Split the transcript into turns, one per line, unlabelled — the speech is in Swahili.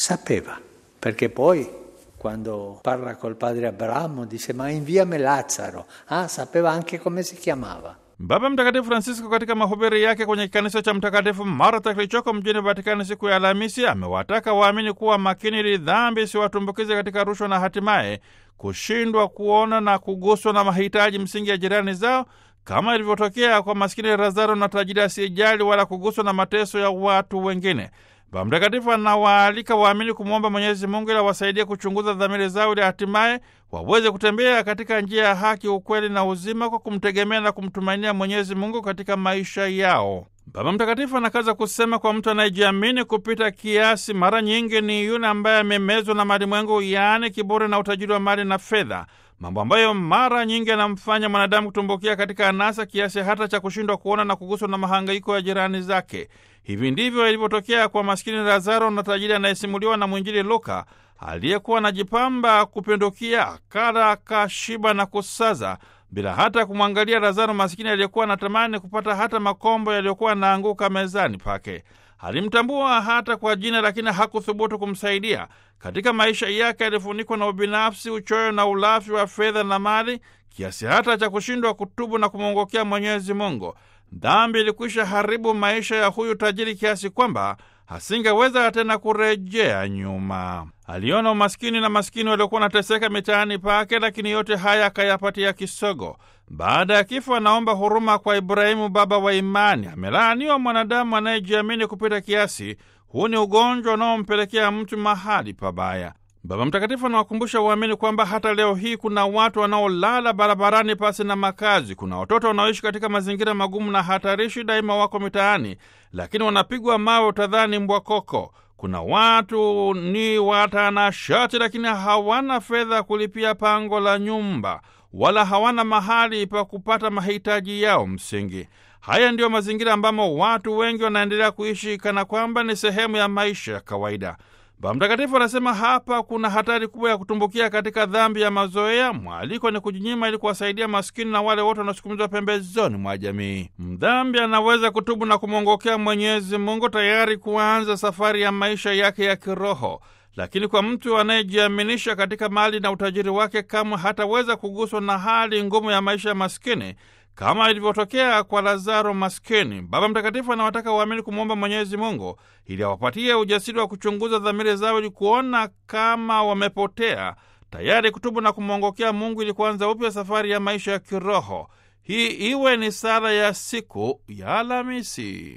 Sapeva, perché poi quando parla col padre Abramo dice ma inviami Lazzaro. Ah, sapeva anche come si chiamava.
Baba Mtakatifu Francisco katika mahubiri yake kwenye kanisa cha Mtakatifu Marta kilichoko mjini Vatikani siku ya Alhamisi amewataka waamini kuwa makini ili dhambi isiwatumbukize katika rushwa na hatimaye kushindwa kuona na kuguswa na mahitaji msingi ya jirani zao kama ilivyotokea kwa maskini Lazaro na tajiri asiyejali wala kuguswa na mateso ya watu wengine. Baba Mtakatifu anawaalika waamini kumwomba Mwenyezi Mungu ili awasaidie kuchunguza dhamiri zao ili hatimaye waweze kutembea katika njia ya haki, ukweli na uzima kwa kumtegemea na kumtumainia Mwenyezi Mungu katika maisha yao. Baba Mtakatifu anakaza kusema, kwa mtu anayejiamini kupita kiasi, mara nyingi ni yule ambaye amemezwa na malimwengu, yaani kiburi na utajiri wa mali na fedha, mambo ambayo mara nyingi anamfanya mwanadamu kutumbukia katika anasa kiasi hata cha kushindwa kuona na kuguswa na mahangaiko ya jirani zake. Hivi ndivyo ilivyotokea kwa maskini Lazaro na tajiri anayesimuliwa na mwinjili Luka, aliyekuwa anajipamba kupindukia, akala akashiba na kusaza bila hata kumwangalia Lazaro masikini aliyekuwa anatamani kupata hata makombo yaliyokuwa yanaanguka mezani pake. Alimtambua hata kwa jina, lakini hakuthubutu kumsaidia. Katika maisha yake alifunikwa na ubinafsi, uchoyo na ulafi wa fedha na mali, kiasi hata cha kushindwa kutubu na kumwongokea Mwenyezi Mungu. Dhambi ilikwisha haribu maisha ya huyu tajiri kiasi kwamba hasingeweza tena kurejea nyuma. Aliona umaskini na maskini waliokuwa wanateseka mitaani pake, lakini yote haya akayapatia kisogo. Baada ya kifo, anaomba huruma kwa Ibrahimu, baba wa imani. Amelaaniwa mwanadamu anayejiamini kupita kiasi. Huu ni ugonjwa unaompelekea mtu mahali pabaya. Baba Mtakatifu anawakumbusha waamini kwamba hata leo hii kuna watu wanaolala barabarani pasi na makazi. Kuna watoto wanaoishi katika mazingira magumu na hatarishi, daima wako mitaani, lakini wanapigwa mawe utadhani mbwa koko. Kuna watu ni watanashati, lakini hawana fedha kulipia pango la nyumba, wala hawana mahali pa kupata mahitaji yao msingi. Haya ndiyo mazingira ambamo watu wengi wanaendelea kuishi kana kwamba ni sehemu ya maisha ya kawaida. Baba Mtakatifu anasema hapa kuna hatari kubwa ya kutumbukia katika dhambi ya mazoea. Mwaliko ni kujinyima ili kuwasaidia maskini na wale wote wanaosukumizwa pembezoni mwa jamii. Mdhambi anaweza kutubu na kumwongokea Mwenyezi Mungu, tayari kuanza safari ya maisha yake ya kiroho. Lakini kwa mtu anayejiaminisha katika mali na utajiri wake, kamwe hataweza kuguswa na hali ngumu ya maisha ya maskini kama ilivyotokea kwa Lazaro maskini. Baba Mtakatifu anawataka waamini kumwomba Mwenyezi Mungu ili awapatie ujasiri wa kuchunguza dhamiri zao ili kuona kama wamepotea, tayari kutubu na kumwongokea Mungu ili kuanza upya safari ya maisha ya kiroho. Hii iwe ni sala ya siku ya Alhamisi.